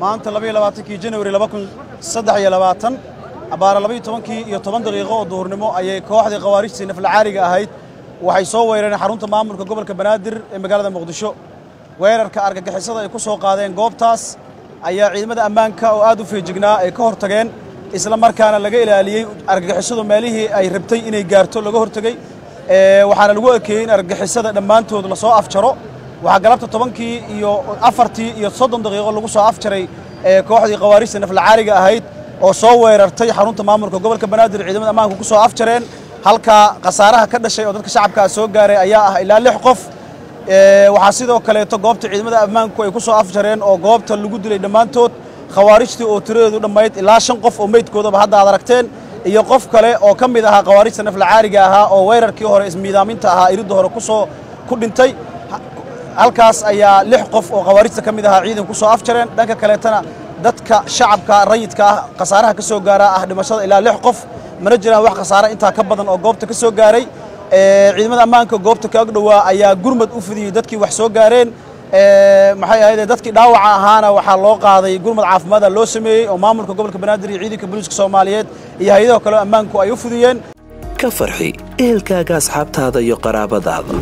maanta labaiyo labaatankii janawari laba kun saddex iyo labaatan abbaara labaiyo tobankii iyo toban daqiiqo oo duhurnimo ayay kooxdii khawaarijtii naflacaariga ahayd waxay soo weerareen xarunta maamulka gobolka banaadir ee magaalada muqdisho weerarka argagixisada ay ku soo qaadeen goobtaas ayaa ciidamada ammaanka oo aad u feejignaa ay ka hortageen isla markaana laga ilaaliyey argagixisadu meelihii ay rabtay inay gaarto laga hortegey waxaana lagu ekeeyey in argagixisada dhammaantood lasoo afjaro waxaa galabta tobankii iyo afartii iyo soddon daqiiqo lagu soo afjaray kooxdii khawaarijta naflacaariga ahayd oo soo weerartay xarunta maamulka gobolka banaadir ciidamada ammaanka ku soo afjareen halkaa khasaaraha ka dhashay oo dadka shacabkaa soo gaaray ayaa ah ilaa lix qof waxaa sidoo kaleeto goobta ciidamada ammaanku ay ku soo afjareen oo goobta lagu dilay dhammaantood khawaarijtii oo tiradeedu dhammayd ilaa shan qof oo meydkoodaba hadda aad aragteen iyo qof kale oo ka mid ahaa khawaarijta naflacaariga ahaa oo weerarkii hore ismiidaaminta ahaa iridda hore kusoo ku dhintay halkaas ayaa lix qof oo khawaarijta ka mid ahaa ciidan ku soo afjareen dhanka kaleetana dadka shacabka rayidka ah khasaaraha ka soo gaaraa ah dhimashada ilaa lix qof mana jiraan wax khasaare intaa ka badan oo goobta ka soo gaaray ciidamada ammaanka goobta ka agdhowaa ayaa gurmad u fidiyey dadkii wax soo gaareen maxay ahayd dadkii dhaawaca ahaana waxaa loo qaaday gurmad caafimaada loo sameeyey oo maamulka gobolka banaadir iyo ciidanka booliiska soomaaliyeed iyo hay-adaha kale ammaanku ay u fidiyeen ka farxi ehelkaaga asxaabtaada iyo qaraabadaada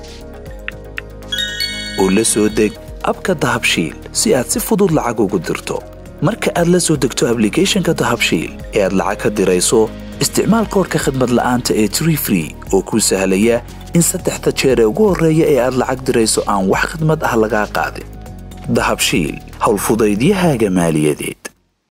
oo la soo deg abka dahabshiil si aad si fudud lacag ugu dirto marka aad la soo degto ablicathonka dahabshiil ee aad lacag ka dirayso isticmaal koorka khadmad la'aanta ee tree free oo kuu sahlaya in saddexda jeer ee ugu horreeya ee aad lacag dirayso aan wax khadmad ah lagaa qaadin dahabshiil howlfudaydiyahaaga maaliyadeed